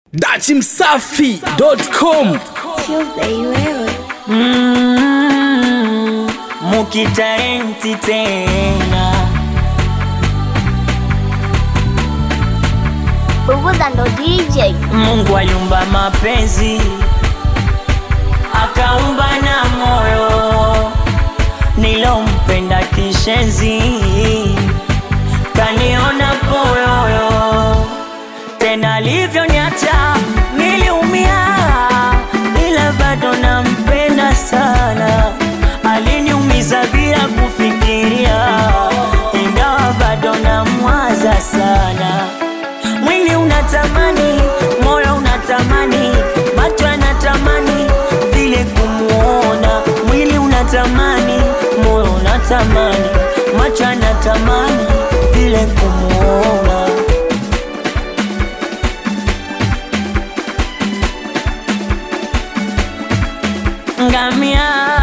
dachimsafi.com Tuesday wewe Mm, mukitalenti tena Bubuza ndo DJ Mungu aliumba mapenzi akaumba na moyo nilompenda kishenzi kaniona poyoyo tena alivyoniacha niliumia ila bado nampenda sana aliniumiza bila kufikiria ingawa bado namwaza sana mwili unatamani moyo unatamani macho yanatamani vile kumuona mwili unatamani moyo unatamani macho yanatamani vile kumuona ngamia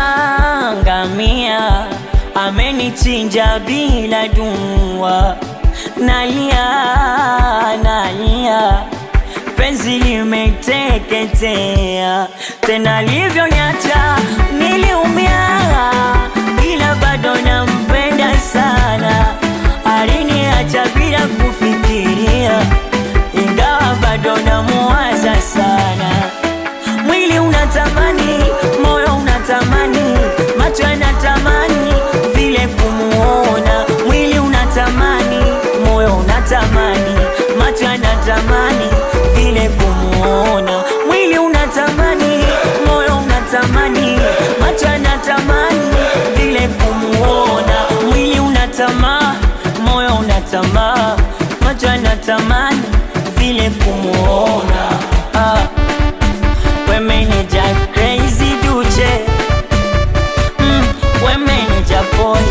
ngamia amenichinja bila dua nalia nalia penzi limeteketea tena livyoniacha niliumia ila bado nampenda sana aliniacha bila kufikiria ingawa bado namuwaza sana mwili unatamani moyo unatamani macho yanatamani vile kumuona mwili unatamani moyo unatamani macho yanatamani vile kumuona mwili unatamani moyo unatamani macho yanatamani vile kumuona mwili unatamaa moyo unatamaa macho yanatamani vile kumuona ah. We manager crazy duche mm, We manager boy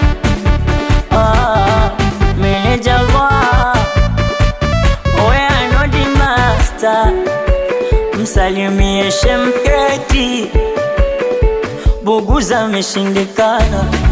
ah, Manager boy We are not the master Msalimie shemketi Buguza ameshindikana